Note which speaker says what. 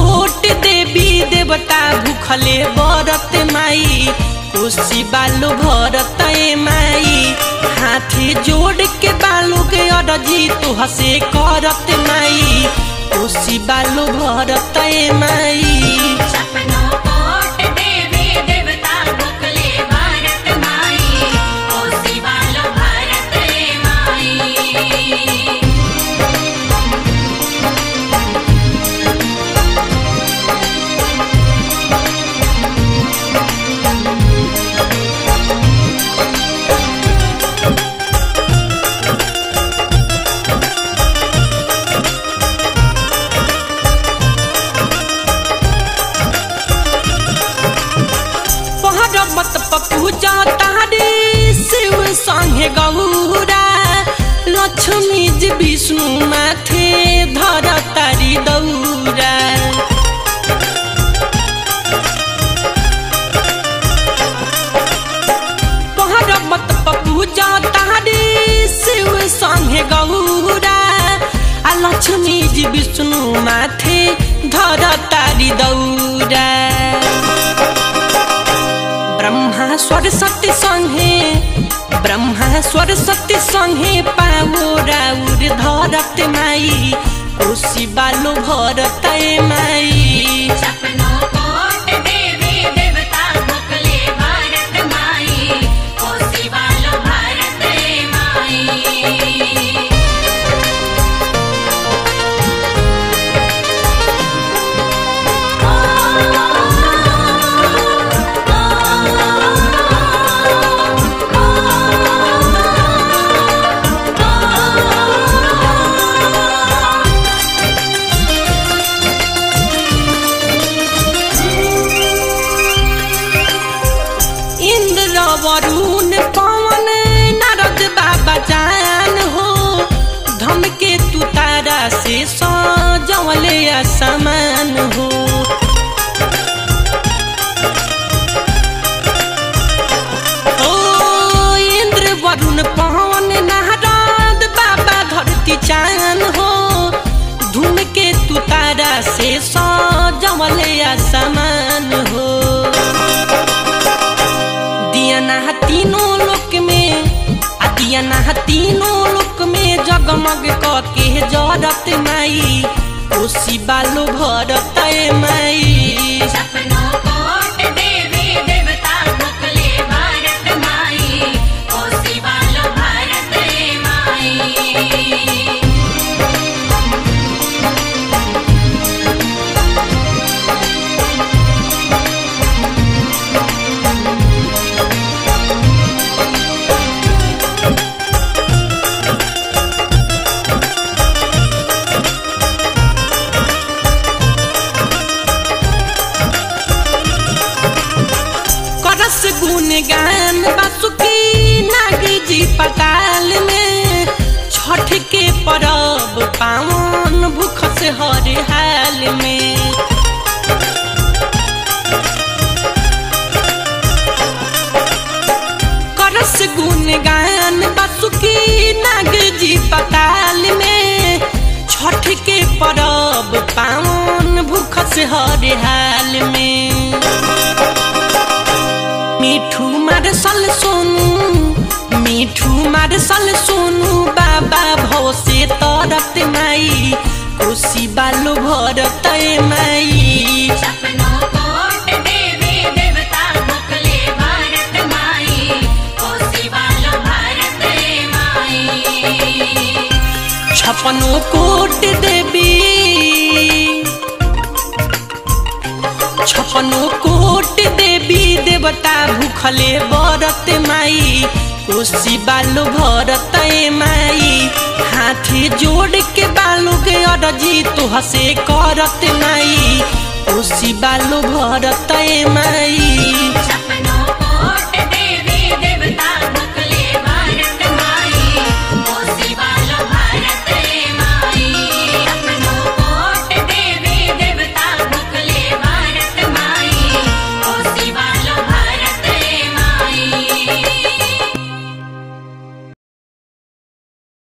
Speaker 1: कोट देवी देवता भूखले बरत माई कोसी बालू भरत ए माई हाथी जोड़ के बालू के अरजी तू हसे करत माई कोसी बालू भरत ए माई
Speaker 2: सपनों कोट देवी देवता भुखले भारत माई कोसी वालो भारत रे माई
Speaker 1: पहरमत पपूजा तारे शिव संगे गौरा लक्ष्मी जी विष्णु माथे धर तारी दौरा पहरमत पपूजा तारे शिव संगे गौरा आ लक्ष्मी जी विष्णु माथे धर तारी दौरा ब्रह्मा सरस्वती संगे ब्रह्मा सरस्वती संगे पावो राउर धरत माई कोसी बालो भरत माई
Speaker 2: सपनों कोट देवी देवता भुखले भारत माई कोसी वालो भारत रे माई
Speaker 1: इंद्र वरुण पवन नारद बाबा जान हो धमके तू तारा से सजवले असमान हो ओ इंद्र वरुण पवन नारद बाबा धरती चान हो धूमके तू तारा से सजवले असमान हो दियाना तीनों लोक में आ दियाना तीनों लोक में जगमग क के जरत माई कोसी बालो भरत माई
Speaker 2: सपनों कोट देवी देवता भुखले भारत माई कोसी वालो भारत रे माई
Speaker 1: करस गुण गान बासुकी नागी जी पताल में छठ के परब पावन भूख से हर हाल में करस गुण गान बासुकी नाग जी पताल में छठ के परब पावन भूख से हर हाल में मिठू मारसल सोनू मिठू मारसल सोनू बाबा भव से तरत माई कोसी बालो भरत माई
Speaker 2: सपनों कोट देवी देवता भुखले भारत माई कोसी वालो भारत रे माई
Speaker 1: छपनो कोट देवी छपनो कोट देवी देवता भूखले बरत माई कोसी बालो भरत माई हाथी जोड़ के बालू के अरजी तो हसे करत माई कोसी बालो भरत माई